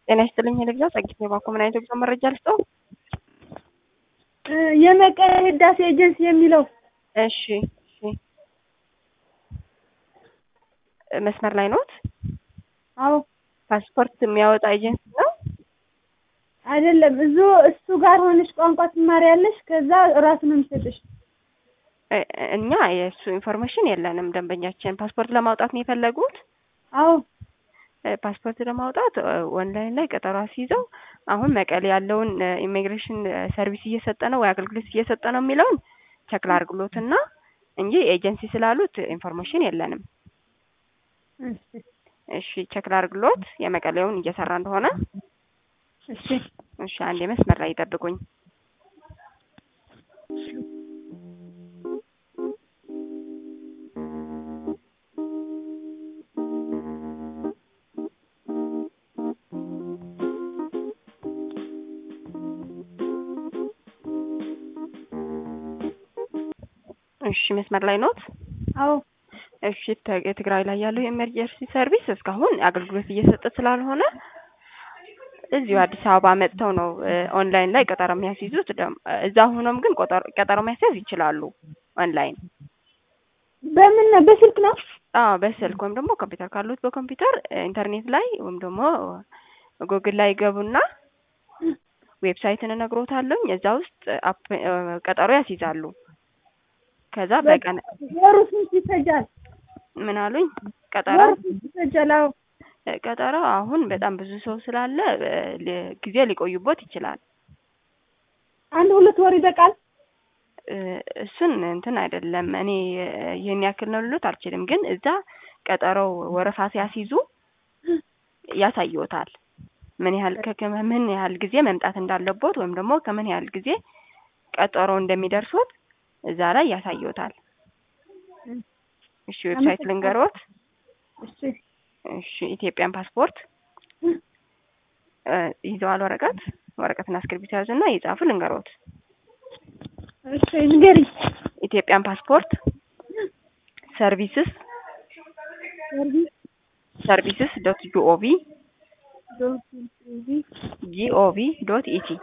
ጤና ይስጥልኝ ልግዛ ጸጊት ባኮ ምን አይነት ጉዞ መረጃ ልስጠው? የመቀሌ ህዳሴ ኤጀንሲ የሚለው እሺ እሺ መስመር ላይ ኖት? አዎ ፓስፖርት የሚያወጣ ኤጀንሲ ነው? አይደለም እዙ እሱ ጋር ሆነሽ ቋንቋ ትማሪያለሽ ከዛ እራሱ ነው የሚሰጥሽ እ- እኛ የእሱ ኢንፎርሜሽን የለንም ደንበኛችን ፓስፖርት ለማውጣት ነው የፈለጉት አዎ እ፣ ፓስፖርት ለማውጣት እ፣ ኦንላይን ላይ ቀጠሮ አስይዘው አሁን መቀሌ ያለውን እ፣ ኢሚግሬሽን እ፣ ሰርቪስ እየሰጠ ነው ወይ አገልግሎት እየሰጠ ነው የሚለውን ቸክ ላድርግሎትና እንጂ ኤጀንሲ ስላሉት ኢንፎርሜሽን የለንም እሺ እሺ ቸክ ላድርግሎት የመቀሌውን እየሰራ እንደሆነ እሺ እሺ አንዴ መስመር ላይ ይጠብቁኝ እሺ መስመር ላይ ኖት አዎ እሺ ተ- የትግራይ ላይ ያለው የኤመርጀንሲ ሰርቪስ እስካሁን አገልግሎት እየሰጠ ስላልሆነ እዚሁ አዲስ አበባ መጥተው ነው እ፣ ኦንላይን ላይ ቀጠሮ የሚያስይዙት። ደም- እዛ ሆኖም ግን ቆጠሮ- ቀጠሮ ማስያዝ ይችላሉ ኦንላይን። በምን ነው በስልክ ነው አዎ በስልክ ወይም ደግሞ ኮምፒውተር ካሉት በኮምፒውተር እ፣ ኢንተርኔት ላይ ወይም ደግሞ ጉግል ላይ ገቡና ዌብሳይትን እነግሮታለሁኝ እዛ ውስጥ አፕ እ፣ ቀጠሮ ያስይዛሉ። ከዛ በቀን ወሩ ስንት ይፈጃል ምን አሉኝ ቀጠሮ ወሩ ስንት ይፈጃል አዎ ቀጠሮ አሁን በጣም ብዙ ሰው ስላለ እ፣ ሊ- ጊዜ ሊቆዩቦት ይችላል። አንድ ሁለት ወር ይበቃል እ፣ እሱን እንትን አይደለም እኔ እ፣ ይህን ያክል ነው ልሎት አልችልም። ግን እዛ ቀጠሮው ወረፋ ሲያስይዙ ያሳይዎታል ምን ያህል ከከ- ምን ያህል ጊዜ መምጣት እንዳለቦት ወይም ደግሞ ከምን ያህል ጊዜ ቀጠሮ እንደሚደርሶት እዛ ላይ ያሳይዎታል። እሺ ዌብሳይት ልንገሮት። እሺ እሺ ኢትዮጵያን ፓስፖርት እ፣ ይዘዋል ወረቀት ወረቀትና እስክሪብቶ ያዙና ይጻፉ ልንገሮት። እሺ ንገሪኝ ኢትዮጵያን ፓስፖርት ሰርቪስስ ሰርቪስ ሰርቪስስ ዶት ጂኦቪ ዶት ኢዚ ጂኦቪ ዶት ኢቲ